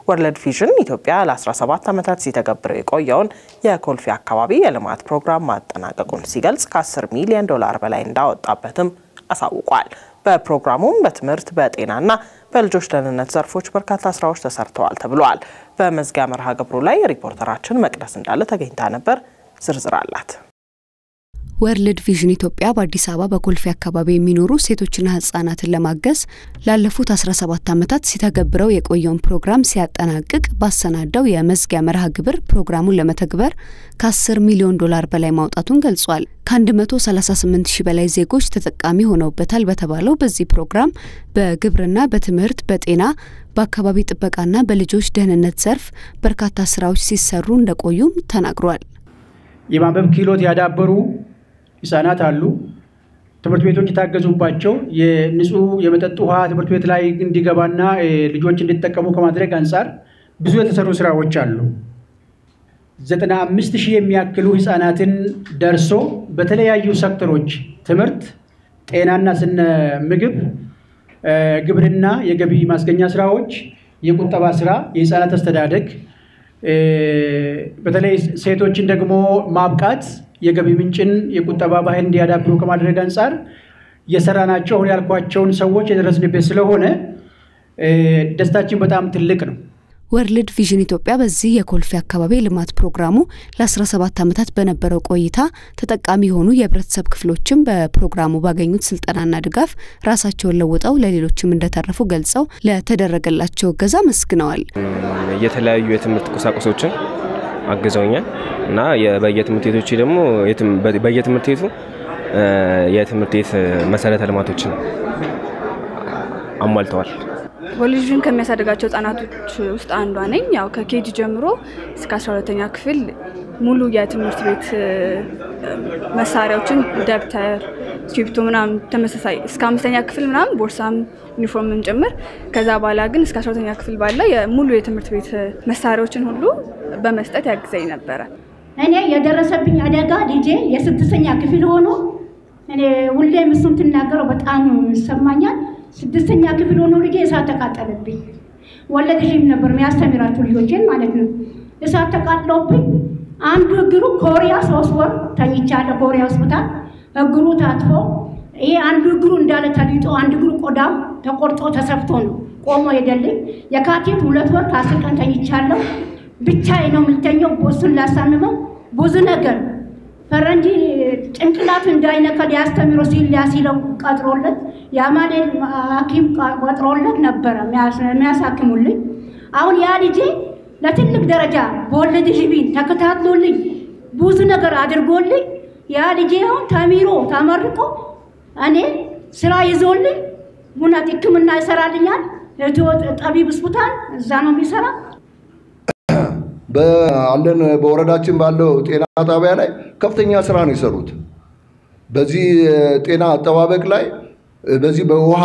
ወርልድ ቪዥን ኢትዮጵያ ለ17 ዓመታት ሲተገብረው የቆየውን የኮልፌ አካባቢ የልማት ፕሮግራም ማጠናቀቁን ሲገልጽ ከ10 ሚሊዮን ዶላር በላይ እንዳወጣበትም አሳውቋል። በፕሮግራሙም በትምህርት በጤናና በልጆች ደህንነት ዘርፎች በርካታ ስራዎች ተሰርተዋል ተብሏል። በመዝጊያ መርሃ ግብሩ ላይ ሪፖርተራችን መቅደስ እንዳለ ተገኝታ ነበር። ዝርዝር አላት። ወርልድ ቪዥን ኢትዮጵያ በአዲስ አበባ በኮልፌ አካባቢ የሚኖሩ ሴቶችና ህጻናትን ለማገዝ ላለፉት 17 ዓመታት ሲተገብረው የቆየውን ፕሮግራም ሲያጠናቅቅ ባሰናዳው የመዝጊያ መርሃ ግብር ፕሮግራሙን ለመተግበር ከ10 ሚሊዮን ዶላር በላይ ማውጣቱን ገልጿል። ከ138 ሺህ በላይ ዜጎች ተጠቃሚ ሆነውበታል በተባለው በዚህ ፕሮግራም በግብርና፣ በትምህርት፣ በጤና በአካባቢ ጥበቃና በልጆች ደህንነት ዘርፍ በርካታ ስራዎች ሲሰሩ እንደቆዩም ተናግሯል። የማንበብ ክህሎት ያዳበሩ ህጻናት አሉ። ትምህርት ቤቶች የታገዙባቸው የንጹህ የመጠጥ ውሃ ትምህርት ቤት ላይ እንዲገባና ልጆች እንዲጠቀሙ ከማድረግ አንጻር ብዙ የተሰሩ ስራዎች አሉ። ዘጠና አምስት ሺህ የሚያክሉ ህጻናትን ደርሶ በተለያዩ ሴክተሮች ትምህርት፣ ጤናና ስነ ምግብ፣ ግብርና፣ የገቢ ማስገኛ ስራዎች፣ የቁጠባ ስራ፣ የህፃናት አስተዳደግ በተለይ ሴቶችን ደግሞ ማብቃት የገቢ ምንጭን የቁጠባ ባህል እንዲያዳብሩ ከማድረግ አንጻር የሰራናቸው አሁን ያልኳቸውን ሰዎች የደረስንበት ስለሆነ ደስታችን በጣም ትልቅ ነው። ወርልድ ቪዥን ኢትዮጵያ በዚህ የኮልፌ አካባቢ የልማት ፕሮግራሙ ለ17 ዓመታት በነበረው ቆይታ ተጠቃሚ የሆኑ የህብረተሰብ ክፍሎችም በፕሮግራሙ ባገኙት ስልጠናና ድጋፍ ራሳቸውን ለውጠው ለሌሎችም እንደተረፉ ገልጸው ለተደረገላቸው እገዛ መስግነዋል። የተለያዩ የትምህርት ቁሳቁሶችን አግዘውኛል እና በየትምህርት ቤቶች ደግሞ በየትምህርት ቤቱ የትምህርት ቤት መሰረተ ልማቶችን አሟልተዋል። ወርልድ ቪዥን ከሚያሳድጋቸው ህጻናቶች ውስጥ አንዷ ነኝ። ያው ከኬጂ ጀምሮ እስከ 12ተኛ ክፍል ሙሉ የትምህርት ቤት መሳሪያዎችን ደብተር፣ እስክሪብቶ ምናምን ተመሳሳይ እስከ አምስተኛ ክፍል ምናምን ቦርሳም ዩኒፎርምም ጭምር። ከዛ በኋላ ግን እስከ 12ተኛ ክፍል ባለ ሙሉ የትምህርት ቤት መሳሪያዎችን ሁሉ በመስጠት ያግዘኝ ነበረ። እኔ የደረሰብኝ አደጋ ልጄ የስድስተኛ ክፍል ሆኖ እኔ ሁሌም እሱን ትናገረው በጣም ይሰማኛል። ስድስተኛ ክፍል ሆኖ ልጄ እሳት ተቃጠለብኝ። ወለድ ሺም ነበር የሚያስተምራቸው ልጆችን ማለት ነው። እሳት ተቃጥሎብኝ አንዱ እግሩ ኮሪያ ሶስት ወር ተኝቻለሁ። ኮሪያ ሆስፒታል እግሩ ታጥፎ ይሄ አንዱ እግሩ እንዳለ ተሊጦ አንድ እግሩ ቆዳው ተቆርጦ ተሰፍቶ ነው ቆሞ ሄደልኝ። የካቲት ሁለት ወር ከአስር ቀን ተኝቻለሁ። ብቻዬ ነው የምልተኘው። እሱን ላሳምመው ብዙ ነገር ፈረንጂ ጭንቅላቱ እንዳይነካ ሊያስተምሮ ሲል ሊያሲለው ቀጥሮለት የአማኑኤል ሐኪም ቀጥሮለት ነበረ የሚያሳክሙልኝ። አሁን ያ ልጄ ለትልቅ ደረጃ በወለድ ቪዥን ተከታትሎልኝ ብዙ ነገር አድርጎልኝ ያ ልጄ አሁን ተሚሮ ተመርቆ እኔ ስራ ይዞልኝ እውነት ሕክምና ይሰራልኛል። ጠቢብ ሆስፒታል እዛ ነው የሚሰራ። አለን በወረዳችን ባለው ጤና ጣቢያ ላይ ከፍተኛ ስራ ነው የሰሩት። በዚህ ጤና አጠባበቅ ላይ በዚህ በውሃ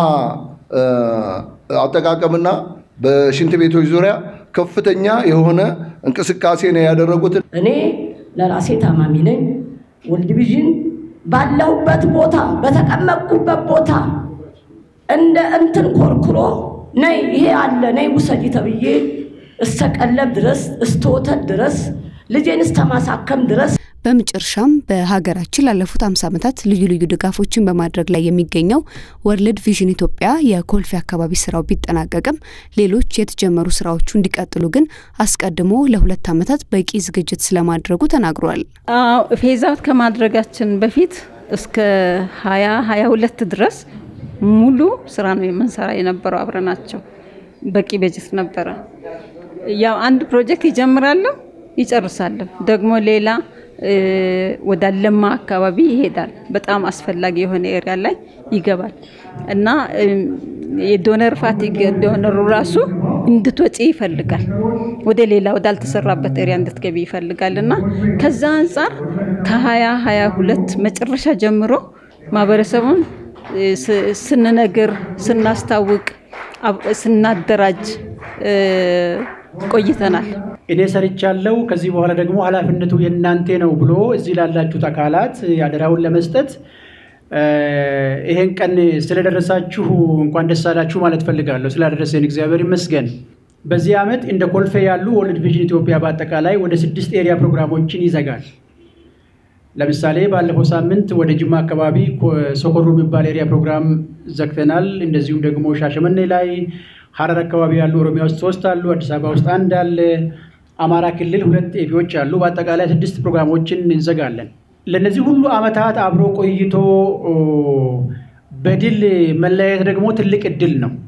አጠቃቀምና በሽንት ቤቶች ዙሪያ ከፍተኛ የሆነ እንቅስቃሴ ነው ያደረጉት። እኔ ለራሴ ታማሚ ነኝ። ወርልድ ቪዥን ባለሁበት ቦታ በተቀመጥኩበት ቦታ እንደ እንትን ኮርኩሮ ነይ ይሄ አለ ነይ ውሰጂ ተብዬ እስተቀለብ ድረስ እስተወተት ድረስ ልጄን እስተማሳከም ድረስ በመጨረሻም በሀገራችን ላለፉት 50 ዓመታት ልዩ ልዩ ድጋፎችን በማድረግ ላይ የሚገኘው ወርልድ ቪዥን ኢትዮጵያ የኮልፌ አካባቢ ስራው ቢጠናቀቅም ሌሎች የተጀመሩ ስራዎቹ እንዲቀጥሉ ግን አስቀድሞ ለሁለት ዓመታት በቂ ዝግጅት ስለማድረጉ ተናግሯል። ፌዛውት ከማድረጋችን በፊት እስከ ሀያ ሀያ ሁለት ድረስ ሙሉ ስራ ነው የምንሰራ የነበረው አብረናቸው በቂ በጀት ነበረ። ያው አንድ ፕሮጀክት ይጀምራለሁ ይጨርሳለሁ። ደግሞ ሌላ ወደ አለማ አካባቢ ይሄዳል። በጣም አስፈላጊ የሆነ ኤሪያ ላይ ይገባል እና የዶነር ፋቲግ ዶነሩ ራሱ እንድትወጪ ይፈልጋል። ወደ ሌላ ወዳልተሰራበት ኤሪያ እንድትገቢ ይፈልጋል እና ከዛ አንጻር ከሀያ ሀያ ሁለት መጨረሻ ጀምሮ ማህበረሰቡን ስንነግር፣ ስናስታውቅ፣ ስናደራጅ ቆይተናል። እኔ ሰርቻለሁ፣ ከዚህ በኋላ ደግሞ ኃላፊነቱ የእናንተ ነው ብሎ እዚህ ላላችሁት አካላት አደራውን ለመስጠት ይሄን ቀን ስለደረሳችሁ እንኳን ደስ አላችሁ ማለት ፈልጋለሁ። ስላደረሰን እግዚአብሔር ይመስገን። በዚህ ዓመት እንደ ኮልፌ ያሉ ወርልድ ቪዥን ኢትዮጵያ በአጠቃላይ ወደ ስድስት ኤሪያ ፕሮግራሞችን ይዘጋል። ለምሳሌ ባለፈው ሳምንት ወደ ጅማ አካባቢ ሶኮሮ የሚባል ኤሪያ ፕሮግራም ዘግተናል። እንደዚሁም ደግሞ ሻሸመኔ ላይ፣ ሀረር አካባቢ ያሉ ኦሮሚያ ውስጥ ሶስት አሉ፣ አዲስ አበባ ውስጥ አንድ አለ፣ አማራ ክልል ሁለት ኤፒዎች አሉ። በአጠቃላይ ስድስት ፕሮግራሞችን እንዘጋለን። ለእነዚህ ሁሉ ዓመታት አብሮ ቆይቶ በድል መለያየት ደግሞ ትልቅ እድል ነው።